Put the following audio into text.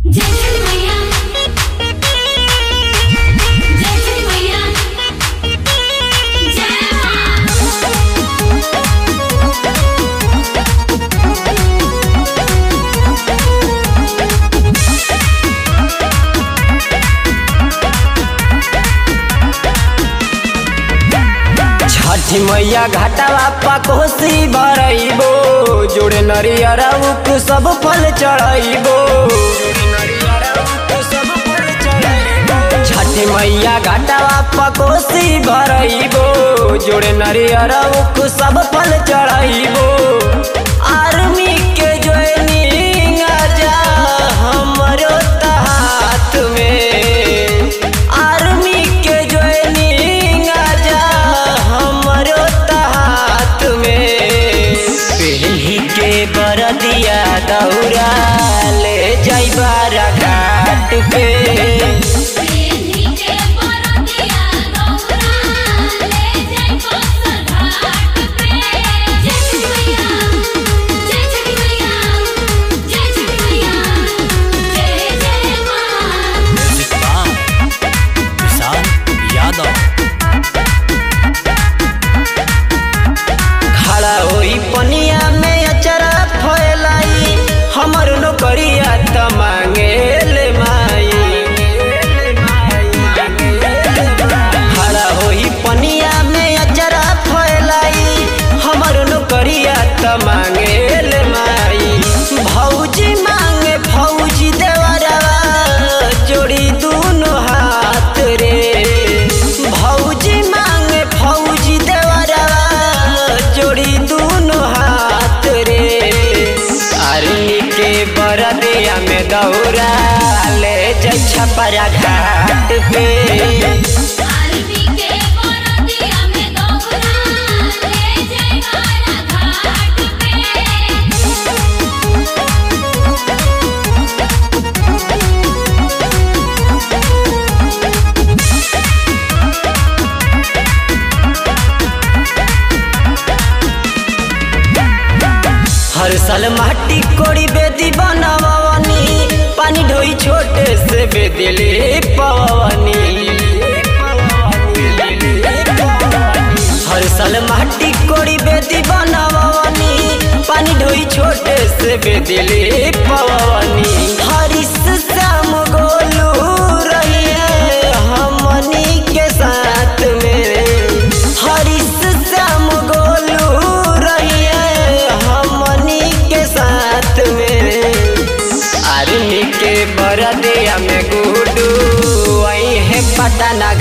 जय श्री मैया जय श्री मैया जय मां छठी मैया घाटावा पा कोसी भरइबो जोड़े नरियर उक सब फल चढ़इबो छठी मैया घाटावा पा कोसी भरइबो जोड़े नरियर उक सब फल चढ़इबो आर्मी के ज्वाइनिंग आजा हमरो त हाथ में आर्मी के ज्वाइनिंग आजा हमरो त हाथ में पहली के बरदिया दौरा ले जाइबा घाट पे प्रेमी के परदिया गौरा ले जाई बस घाट पे जय श्री मैया जय श्री मैया जय श्री मैया जय जय मां विशाल यादव खड़ा होई पनिया में अचरा फैलाई हमर नौकरिया त मांगे ले माई खड़ा होई पनिया में अचरा फैलाई हमर नौकरिया त मांगे ले माई भौजी मांगे फौजी देवरवा जोड़ी दूनो हाथ रे भौजी मांगे फौजी देवरवा जोड़ी दूनो हाथ रे आर्मी के बरदिया में दौड़ा ले जाइ छपरा घाट पे आरती के परदिया में गौरा ले जाई बारा घाट पे हर साल माटी कोड़ी बेदी बनवनी पानी ढोई छोटे से बेदिले पवनी हर साल माटी कोड़ी बेदी बनवनी पानी ढोई छोटे से बेदिले पवनी हरिस श्याम गोलू रहिए हमनी के साथ में हरिस श्याम गोलू रहिए हमनी के साथ में आर्मी के बरदिया में गुडू वही है पटना